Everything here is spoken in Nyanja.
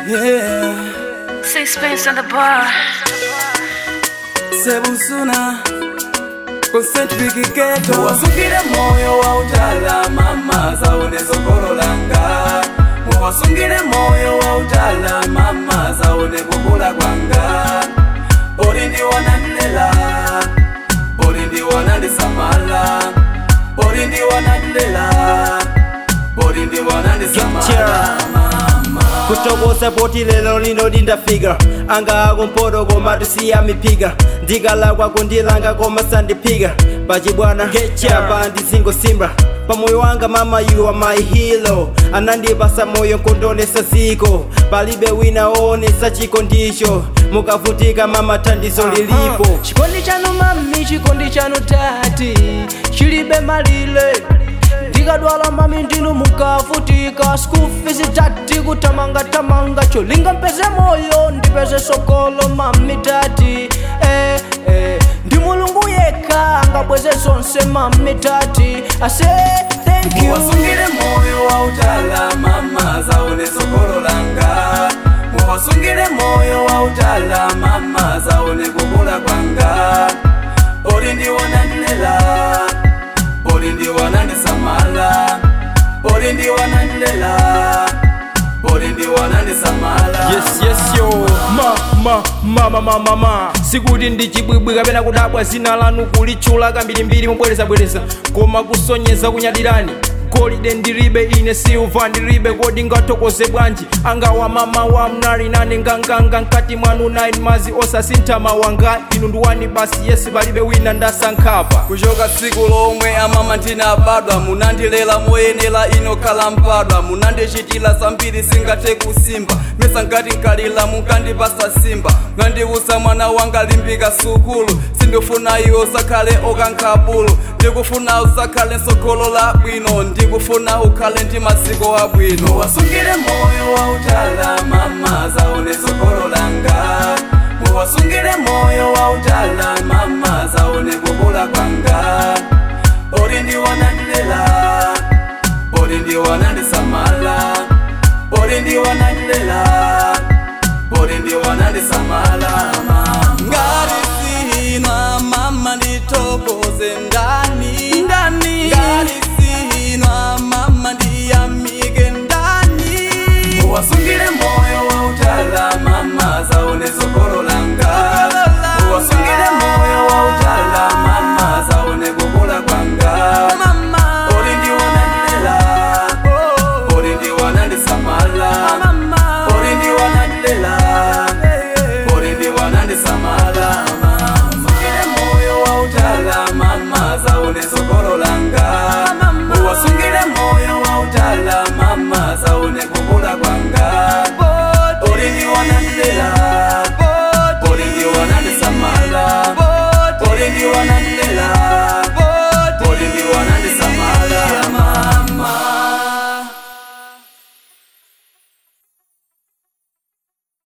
Yeah, Sixpence on the bar. sebusuna concentric ghetto wasungire moyo wa utala mama zaone sokolo langa muwasungire moyo wa utala mama zaone kukula kwanga poli ndi wanandilela poli ndi wanandisamala poli ndi wanandilela poli ndi wanandisamala mama kutokosa poti lelo lino ndindafika anga ako mpoto koma tisiya miphika ndikala kwako ndilanga koma sandiphika pachibwana chapa ndizingosimba pamoyo wanga mama you are my hero anandipasa moyo nkondonesa ziko palibe wina oonesa chiko ndicho mukavutika mama thandizo lilipo chikondi chanu mami chikondi chanu tati chilibe malire ndikadwala mami ndinu mukavutika school fees tati kutamanga-tamanga cholinga mpeze moyo ndipeze sokolo mami tati eh, eh. ndi mulungu yekha angabweze zonse mami tati ase thank you muwasungire moyo wa utala mama zaone sokolo langa muwasungire moyo wa utala mama zaone kukula kwanga poli ndi wanandilela poli ndi wanandisamala poli ndi wanandilela poli ndi wanandisamala yes yes yo ma ma ma ma ma ma ma sikuti ndi chibwibwi kapena kudabwa zina lanu kulitchula kambirimbiri mubwerezabwereza koma kusonyeza kunyadirani golide ndilibe ine silva ndilibe kodi ngathokoze bwanji angawa mama wa mnali nane nganganga mkati mwanu 9 mazi osasintha mawanga inu ndiwani basi yesi palibe wina ndasankhapa kuchoka tsiku lomwe amama ndinabadwa munandilela moyenera ino khala mpadwa munandichitira zambiri singathe kusimba mesa ngati nkalila munkandipasa simba mwandiusa mwana wanga limbika sukulu sindifuna iwo usakhale okankhabulu ndikufuna usakhale nsogolo la bwino ndikufuna ukhale ndi maziko abwino wasungire moyo wa utala mama zaone sogolo langa muwasungire moyo wa utala mama zaone kukula kwanga poli ndi wanandilela poli ndi wanandisamala